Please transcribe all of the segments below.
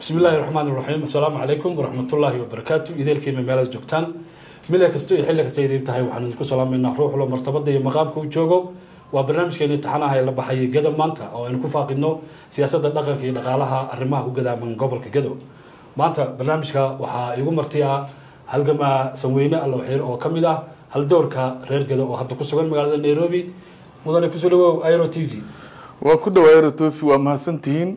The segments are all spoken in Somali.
bismi illaahi raxmaan iraxiim assalaamu calaykum waraxmatullaahi wabarakaatu ideelkiima meelaad joogtaan mila kasta iyo xilli kasta idiin tahay waxaan idinku salaamaynaa ruuxlo martabada iyo maqaamka u joogo waa barnaamijkeeni taxanaha ee la baxayay gado maanta oo aynu ku faaqidno siyaasadda dhaqanka iyo dhaqaalaha arrimaha ku gadaaman gobolka gado maanta barnaamijka waxaa igu marti ah halgamaa sanweyne allawxiir oo ka mid ah haldoorka reer gado oo hadda ku sugan magaalada nairobi mudane kusoo dhawow airo t v waa ku dhawaay rotofi waa mahadsantihiin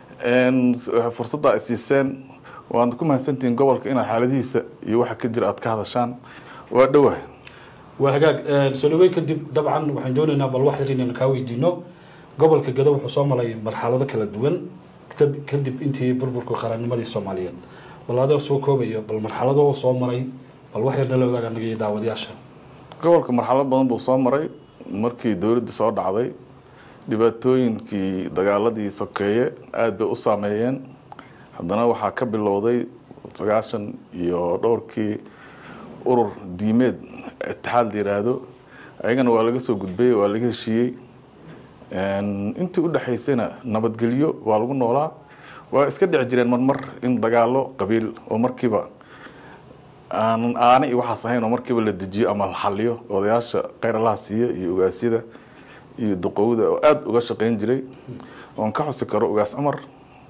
fursadda ay siiseen waad ku mahadsantihiin gobolka inaad xaaladihiisa iyo waxa ka jira aad ka hadashaan waa dhowah waa hagaag soo dhaweyn kadib dabcan waxaan doonaynaa bal wax yar inaynu kaa weydiino gobolka gado wuxuu soo maray marxalado kala duwan kadib intii burburka qarannimadii soomaaliyeed bal adoo soo koobayo bal marxalado soo maray bal wax yar nala wadaag anaga iyo daawadayaasha gobolka marxalad badan buu soo maray markii dowladda soo dhacday dhibaatooyinkii dagaaladii sokeeye aada bay u saameeyeen haddana waxaa ka bilowday sagaashan iyo dhowrkii urur diimeed itixaad la yiraahdo ayagana waa laga soo gudbay waa laga heshiiyey intii u dhexaysayna nabadgelyo waa lagu noolaa waa iska dhici jireen marmar in dagaalo qabiil oo markiiba aan aana iyo waxaas ahayn oo markiiba la dejiyo ama la xaliyo odayaasha kheyralaha siiya iyo ogaasyada iyo duqowda oo aada uga shaqeyn jiray oon ka xusi karo ogaas cumar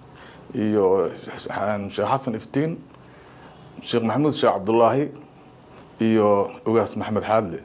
iyo sheekh xasan iftiin sheekh maxamuud sheekh cabdullaahi iyo ogaas maxamed xaadle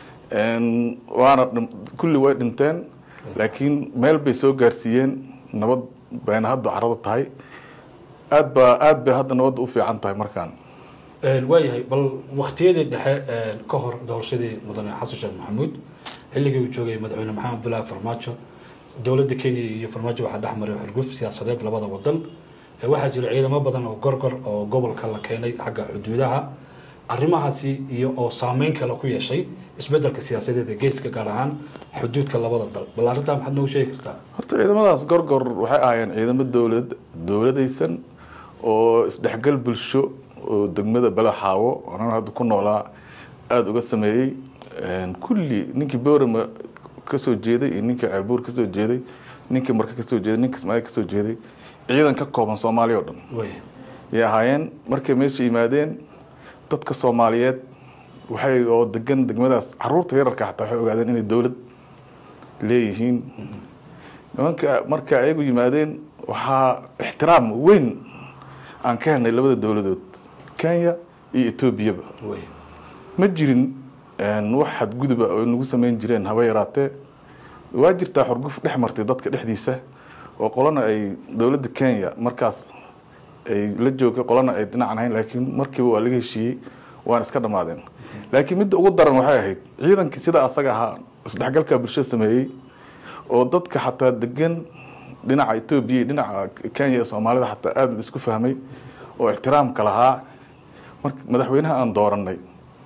waana kulli way dhinteen laakiin meel bay soo gaarsiiyeen nabad bayna hadda carado tahay aad baa aada bay hadda nabadda u fiican tahay markaan waayahay bal waktiyadii dhexe ka hor doorashadii mudane xasan sheekh maxamuud xilligii uu joogay madaxweyne maxamed abdullaahi farmaajo dowladda kenya iyo farmaajo waxaa dhex maray xurguf siyaasadeed labada wadan waxaa jira ciidamo badan oo gorgor oo gobolka la keenay xagga xuduudaha arrimahaasi iyo oo saameyn kale ku yeeshay isbedelka siyaasadeed ee geeska gaar ahaan xuduudka labada dal bal arrintaa maxaad noogu sheegi kartaa horta ciidamadaas gorgor waxay ahaayeen ciidamo dowlad dowladaysan oo isdhexgal bulsho oo degmada balaxaawo anana hadda ku noolaa aada uga sameeyey kulli ninkii boorama kasoo jeeday iyo ninkii ceelbuur kasoo jeeday ninkii marka kasoo jeeday ninkii ismaail kasoo jeeday ciidan ka kooban soomaaliya o dhan yay ahaayeen markay meesha yimaadeen dadka soomaaliyeed waxay oo degan degmadaas caruurta yararka xataa waxay ogaadeen inay dowlad leeyihiin nimanka marka ayagu yimaadeen waxaa ixtiraam weyn aan ka helnay labada dowladood kenya iyo etoobiyaba ma jirin wax xadguduba oo nagu samayn jireen haba yaraatee waa jirtaa xurguf dhex martay dadka dhexdiisa oo qolana ay dowladda kenya markaas ay la joogay qolana ay dhinacan ahayn laakiin markiiba waa laga heshiiyey waana iska dhammaadeen laakiin midda ugu daran waxay ahayd ciidankii sida asaga ahaa isdhexgalka bulshada sameeyey oo dadka xataa degan dhinaca etoobiya dhinaca kenya ee soomaalida xataa aada la isku fahmay oo ixtiraamka lahaa marka madaxweynaha aan dooranay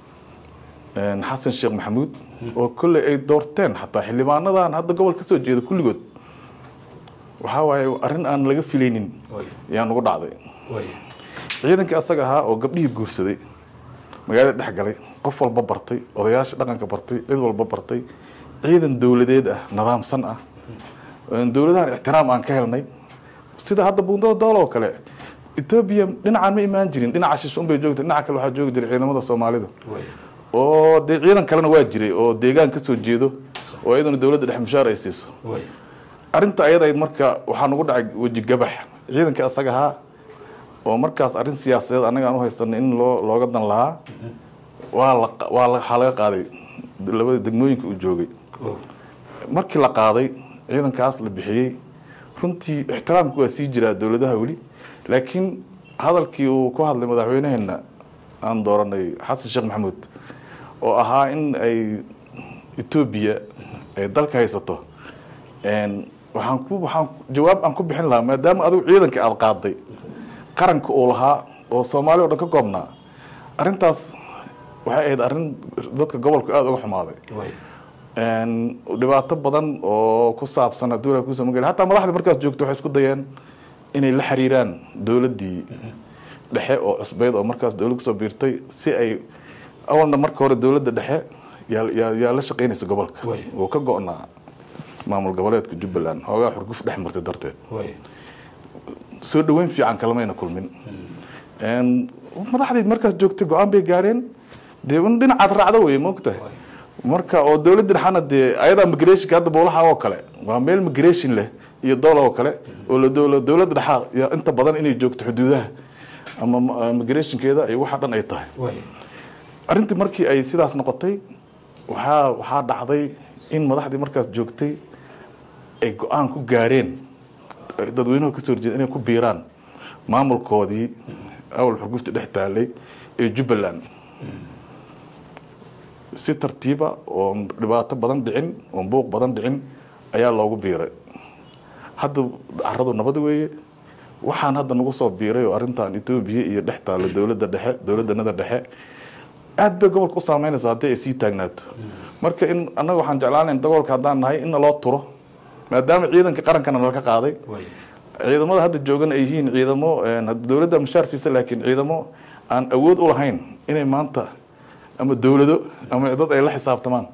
xasan sheekh maxamuud oo kolley ay doorteen xataa xildhibaanadan hadda gobol kasoo jeeda kulligood waxaa waaye arrin aan laga filaynin ayaa nagu dhacday ciidankii asaga ahaa oo gabdhihii guursaday magaalada dhex galay qof walba bartay odayaasha dhaqanka bartay cid walba bartay ciidan dowladeed ah nidaamsan ah dowladahan ixtiraam aan ka helnay sida hadda buundada dool oo kale etoobiya dhinacaan ma imaan jirin dhinaca shish unbay joogtay dhinaca kale waxaa joogi jiray ciidamada soomaalida oo dee ciidan kalena waa jiray oo deegaan kasoo jeedo oo iyaduna dowladda dhex mushaar ay siiso arrinta ayadayd marka waxaa nagu dhacay weji gabax ciidankii asaga ahaa oo markaas arrin siyaasadeed annaga aan u haysanay in loo looga dan lahaa waa la waa waxaa laga qaaday labada degmooyinka uu joogay markii la qaaday ciidankaas la bixiyey runtii ixtiraamku waa sii jiraa dowladaha weli laakiin hadalkii uu ku hadlay madaxweynaheena aan dooranay xasan sheekh maxamuud oo ahaa in ay etoobiya ay dalka haysato waxaan ku waxaan jawaab aan ku bixin lahaa maadaama adigu ciidanka aada qaaday qaranka uu lahaa oo soomaaliya o dhan ka koobnaa arrintaas waxay ahayd arrin dadka gobolka aada uga xumaaday dhibaato badan oo ku saabsan haddii walaa kuusa magala hataa madaxda markaas joogta waxay isku dayeen inay la xiriiraan dowladdii dhexe oo cusbeyd oo markaas dowlad kusoo biirtay si ay awalna marka hore dowladda dhexe yaa yaa yaa la shaqaynaysa gobolka oo ka go-naa maamul goboleedka jubbaland hoogaa xurguf dhex martay darteed soo dhaweyn fiican kalamayna kulmin madaxdii markaas joogtay go-aan bay gaareen dee in dhinacaad raacda wey maogtahay marka oo dowladda dhexana dee ayadaa migrationka hadda boolaha oo kale waa meel migration leh iyo doola oo kale oo la dowla dowladda dhexa ya inta badan inay joogto xuduudaha ama migrationkeeda ay waxa dhan ay tahay arrintii markii ay sidaas noqotay waxaa waxaa dhacday in madaxdii markaas joogtay ay go-aan ku gaareen dadweynuhu kasoo horjeeda inay ku biiraan maamulkoodii awal xurgufta dhex taalay ee jubbaland si tartiiba oon dhibaato badan dhicin oon buuq badan dhicin ayaa loogu biiray hadda caradu nabad weeye waxaan hadda nagu soo biiray oo arrintan etoobiya iyo dhex taalo dowladda dhexe dowladdanada dhexe aad bay gobolka u saameynaysa haddii ay sii taagnaato marka in annaga waxaan jeclaanayn dagoolka haddaan nahay in naloo turo maadaama ciidanka qarankana nalka qaaday ciidamada hadda joogan ay yihiin ciidamo dowladda mushaar siisa laakiin ciidamo aan awood u lahayn inay maanta ama dowlado ama dad ay la xisaabtamaan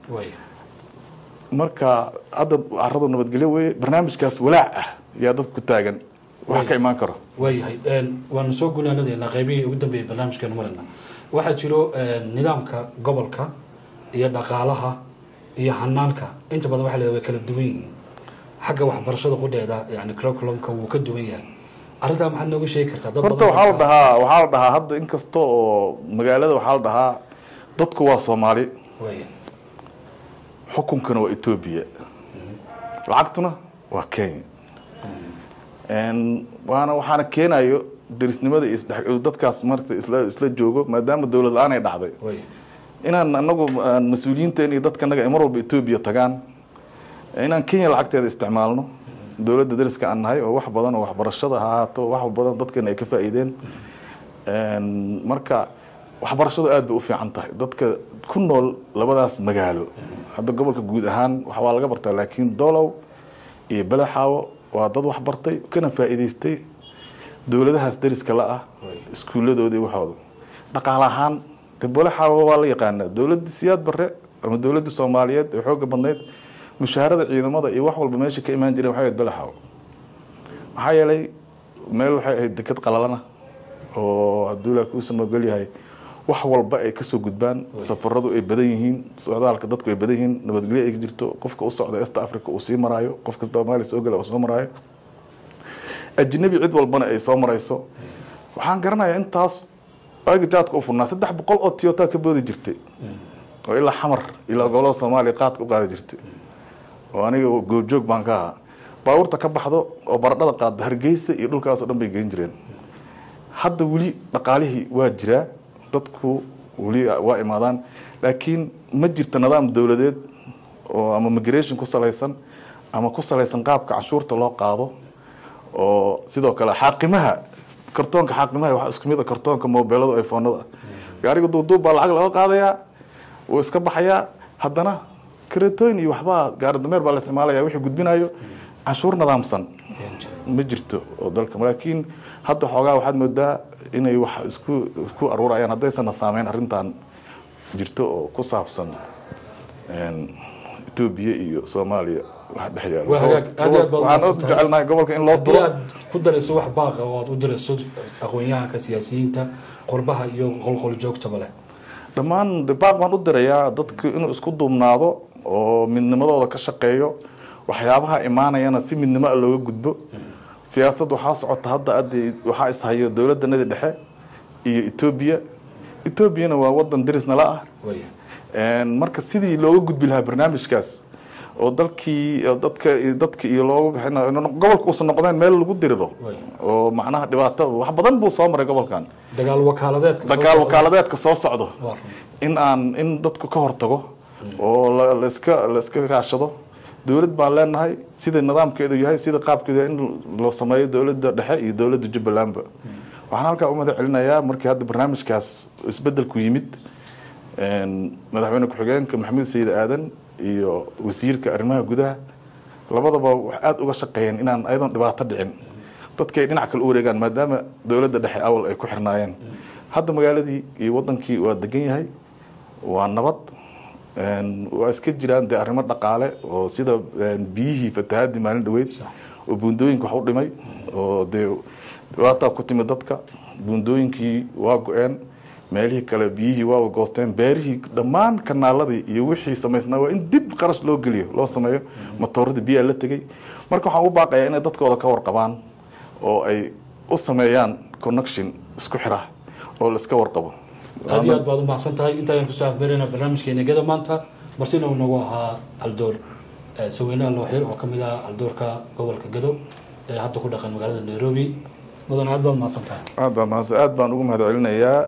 marka hadda caradu nabadgelyo weye barnaamijkaas walaac ah yaa dadka ku taagan wax ka imaan karo waayahay waanu soo gunaanadeynaa qaybihii ugu dambeeyay barnaamijkeenu marayna waxaa jiro nidaamka gobolka iyo dhaqaalaha iyo hanaanka inta badan waxa la way kala duwan yihiin xagga waxbarashada qudheeda yani curriculumka wuu ka duwan yahay arrintaa maxaad nooga sheegi kartaa dad horta waxaa la dhahaa waxaa la dhahaa hadda inkasta oo magaalada waxaa la dhahaa dadku waa soomaali xukunkana waa etoobiya lacagtuna waa kenya waana waxaana keenayo derisnimada iyo dadkaas marta isla isla joogo maadaama dowlad la-aan ay dhacday inaan anagu mas-uuliyiinteen iyo dadka naga ay mar walba etoobiya tagaan inaan kenya lacagteeda isticmaalno dowladda dariska aan nahay oo wax badan oo waxbarashada ha ahaato wax badan dadkana ay ka faa'iideen marka waxbarashadu aad bay u fiican tahay dadka ku nool labadaas magaalo hadda gobolka guud ahaan waa laga bartaa laakiin dolow iyo belaxaawo waa dad wax bartay kana faa'iidaystay dowladahaas dariska la ah iskuulladoodii waxooda dhaqaale ahaan de belaxaawo waa la yaqaanaa dowladda siyaad bare ama dowladda soomaaliyeed ee xooga badnayd mushaharada ciidamada iyo wax walba meesha ka imaan jireen waxay ahayd belaxaawo maxaa yeelay meel waxay ahayd deked qalalana oo hadduu ilaa kuu samogel yahay wax walba ay kasoo gudbaan safaradu ay badan yihiin socdaalka dadku ay badan yihiin nabadgelyo ay jirto qofka u socda est africa uu sii maraayo qofka soomaaliya soo gala uu soo maraayo ajnabi cid walbana ay soo marayso waxaan garanayaa intaas waagi jaadka u furnaa saddex boqol oo tiyota ka boodi jirtay oo ilaa xamar ilaa gobolada soomaaliya qaadka u qaadi jirtay oo aniga goobjoog baan ka ahaa baabuurta ka baxdo oo baradhada qaada hargeysa iyo dhulkaas oo dhan bay geyn jireen hadda weli dhaqaalihii waa jiraa dadku weli waa imaadaan laakiin ma jirto nidaam dowladeed oo ama migration ku salaysan ama ku salaysan qaabka canshuurta loo qaado oo sidoo kale xaaqimaha kartoonka xaaqimaha waxaa isku mid a kartoonka mobeelada iphonada gaariga duuduub baa lacag laga qaadayaa wuu iska baxayaa haddana karetooyin iyo waxbaa gaari dameer baa la isticmaalaya wixii gudbinayo canshuur nidaamsan ma jirto oo dalka laakiin hadda xoogaa waxaad moodaa inay wax isku isku aruurayaan haddaysanna saameyn arrintan jirto oo ku saabsan etoobiya iyo soomaaliya wax dhex yaalo Waa hagaag. Aad iyo aad baad waxaan u mahadsantahay. jecelnahay gobolka in loo haddii duro aad ku darayso wax baaqa oo aad u dirayso aqoon-yahanka siyaasiyiinta qurbaha iyo qolqol joogtaba leh dhammaan de baaq baan u dirayaa dadku inuu isku duubnaado oo midnimadooda ka shaqeeyo waxyaabaha imaanayana si midnimo ah looga gudbo siyaasad waxaa socota hadda addi waxaa ishayo dowladdanadii dhexe iyo etoobiya etoobiyana waa wadan derisnala ah way Een, marka sidii looga gudbi lahaa barnaamijkaas oo dalkii oo dadka iyo dadka iyo looga bixinayo in gobolka uusan noqdeen meel lagu diriro way oo macnaha dhibaato wax badan buu soo maray gobolkan dagaal wakaaladeedka soo dagaal socda. wakaaladeedka soo socdo Waa run. in aan in dadku ka hortago oo la- la iska la iska kaashado dowlad baan leenahay sida nidaamkeedu yahay sida qaabkeedu yahay in loo sameeyo dowladda dhexe iyo dowladda jubbalandba waxaan halkaa u mahad celinayaa markii hadda barnaamijkaas isbedelku yimid een, madaxweyne ku-xigeenka maxamed sayid aadan iyo wasiirka arrimaha gudaha labadaba wax aada uga shaqeeyeen inaan ayadoon dhibaato dhicin dadka ay dhinac kale u wareegaan maadaama dowladda dhexe awal ay ku xirnaayeen hadda magaaladii iyo wadankii waa degan yahay waa nabad een, waa iska jiraan dee arrimo dhaqaale oo sida een, biyihii fatahaadii maalin dhaweyd Sax. oo buundooyinka wax u dhimay oo dee dhibaataa ku timid dadka buundooyinkii waa go-een meelihii kale biyihii waa goosteen beerihii dhammaan kanaaladii iyo wixii samaysnaa waa in dib qarash loo geliyo loo sameeyo matooradii biyaa la tegey marka waxaan u baaqayaa inay dadkooda ka warqabaan oo ay u sameeyaan connection isku xira oo la iska warqabo aad iyo aad baad u mahadsan tahay inta ayaan kusoo afbeerayna barnaamijkeena geda maanta barsina uu nagu ahaa haldoor saweynaha looxir oo kamid ah haldoorka gobolka gadow ee hadda ku dhaqan magaalada nairobi mudan aad baad mahadsan tahay aad baan mahadsan aad baan ugu mahad celinayaa